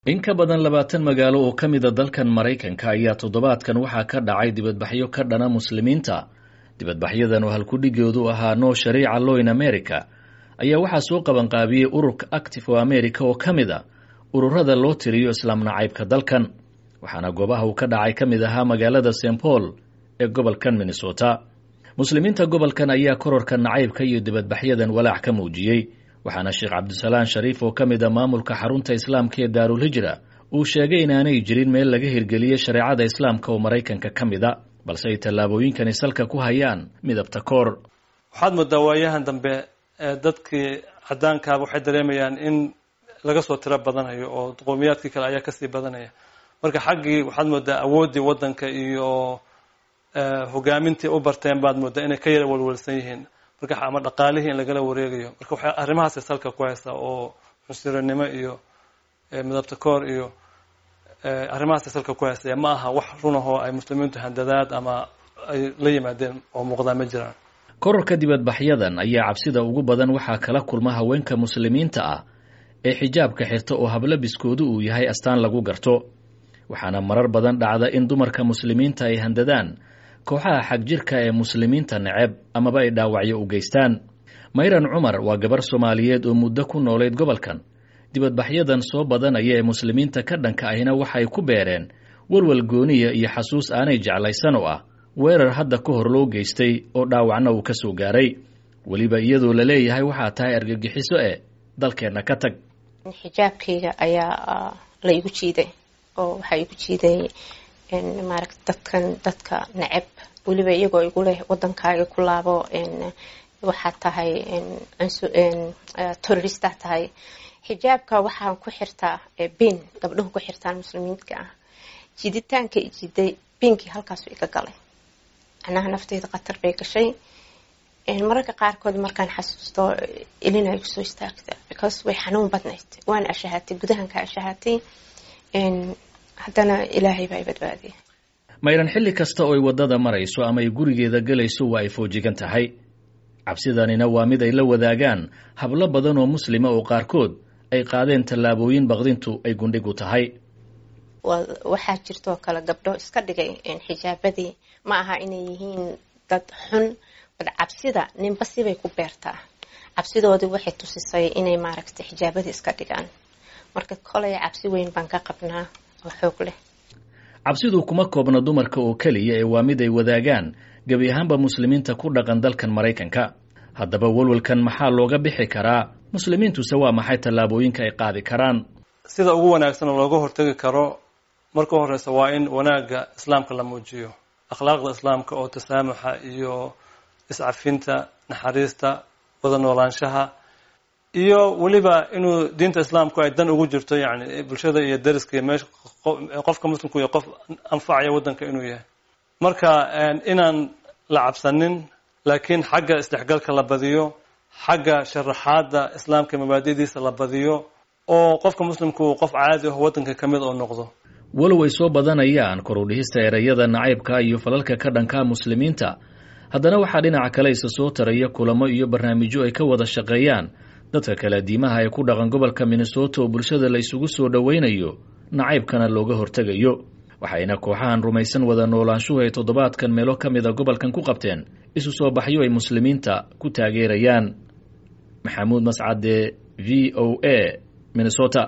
in ka badan labaatan magaalo oo ka mida dalkan maraykanka ayaa toddobaadkan waxaa ka dhacay dibadbaxyo ka dhana muslimiinta dibadbaxyadan oo halkudhigoodu ahaa no shariica law in america ayaa waxaa soo qabanqaabiyey ururka active o america oo ka mid a ururada loo tiriyo islaam nacaybka dalkan waxaana goobaha uu ka dhacay ka mid ahaa magaalada st paul ee gobolkan minnesota muslimiinta gobolkan ayaa kororka nacaybka iyo dibadbaxyadan walaac ka muujiyey waxaana sheekh cabdisalaan shariif oo ka mid a maamulka xarunta islaamka ee daarulhijra uu sheegay inaanay jirin meel laga hirgeliyey shareecada islaamka oo maraykanka ka mid a balse ay tallaabooyinkani salka ku hayaan midabta koor waxaad moodaa waayahan dambe dadkii cadaankaaba waxay dareemayaan in laga soo tiro badanayo oo qowmiyaadkii kale ayaa kasii badanaya marka xaggii waxaad moodaa awooddii waddanka iyo hogaamintii u barteen baad moodaa inay ka yara walwalsan yihiin marka ama dhaqaalihii in lagala wareegayo marka waxay arrimahaasay salka ku haysaa oo cunsurinimo iyo midabta koor iyo arrimahaasay salka ku haysaya ma aha wax runahoo ay muslimiintu handadaad ama ay la yimaadeen oo muuqdaa ma jiraan kororka dibadbaxyadan ayaa cabsida ugu badan waxaa kala kulma haweenka muslimiinta ah ee xijaabka xirta oo hablabiskoodu uu yahay astaan lagu garto waxaana marar badan dhacda in dumarka muslimiinta ay handadaan kooxaha xagjirka ee muslimiinta neceb amaba ay dhaawacyo u geystaan mayran cumar waa gabar soomaaliyeed oo muddo ku noolayd gobolkan dibadbaxyadan soo badanaya ee muslimiinta ka dhanka ahina waxay ku beereen walwal gooniya iyo xasuus aanay jeclaysan oo ah weerar hadda ka hor loo geystay oo dhaawacna uu ka soo gaaray weliba iyadoo la leeyahay waxaa tahay argagixiso e dalkeenna ka tag xijaabkayga ayaa la igu jiiday oo waxaa igu jiiday maaragta dadkan dadka neceb weliba iyagoo igu leh waddankaaga ku laabo waxaad tahay terroristaa tahay xijaabka waxaan ku xirtaa bin gabdhahu ku xirtaan muslimiinka ah jiditaanka i jiiday binkii halkaasu iga galay macnaha nafteyda khatar bay gashay mararka qaarkood markaan xasuusto ilina igu soo istaagta because way xanuun badnayd waan ashahaatay gudahanka ashahaatay haddana ilaahay baa i badbaadiya mayran xilli kasta oo ay waddada marayso ama ay gurigeeda gelayso waa ay foojigan tahay cabsidanina waa mid ay la wadaagaan hablo badan oo muslima oo qaarkood ay qaadeen tallaabooyin baqdintu ay gundhigu tahay waxaa jirtoo kale gabdho iska dhigay xijaabadii ma aha inay yihiin dad xun bad cabsida ninba sibay ku beertaa cabsidoodii waxay tusisay inay maaragtay xijaabadii iska dhigaan marka kolay cabsi weyn baan ka qabnaa oo xoog leh cabsidu kuma koobna dumarka oo keliya ee waa mid ay wadaagaan gebi ahaanba muslimiinta ku dhaqan dalkan maraykanka haddaba walwalkan maxaa looga bixi karaa muslimiintuse waa maxay tallaabooyinka ay qaadi karaan sida ugu wanaagsan oo looga hortegi karo marka horeysa waa in wanaagga islaamka la muujiyo akhlaaqda islaamka oo tasaamuxa iyo iscafinta naxariista wada noolaanshaha iyo weliba inuu diinta islaamku ay dan ugu jirto yani bulshada iyo dariska iyo meesha qofka muslimku iyo qof anfacaya waddanka inuu yahay marka inaan la cabsanin laakiin xagga isdhexgalka la badiyo xagga sharaxaadda islaamka mabaadidiisa la badiyo oo qofka muslimku qof caadi ah waddanka ka mid oo noqdo walow ay soo badanayaan korudhihista ereyada nacaybka iyo falalka ka dhanka muslimiinta haddana waxaa dhinaca kale isa soo taraya kulamo iyo barnaamijyo ay ka wada shaqeeyaan dadka kale diimaha ee ku dhaqan gobolka minnesota oo bulshada la isugu soo dhowaynayo nacaybkana looga hortegayo waxayna kooxahan rumaysan wada noolaanshuhu ay toddobaadkan meelo ka mida gobolkan ku qabteen isu soo baxyo ay muslimiinta ku taageerayaan maxamuud mascade v o a minnesota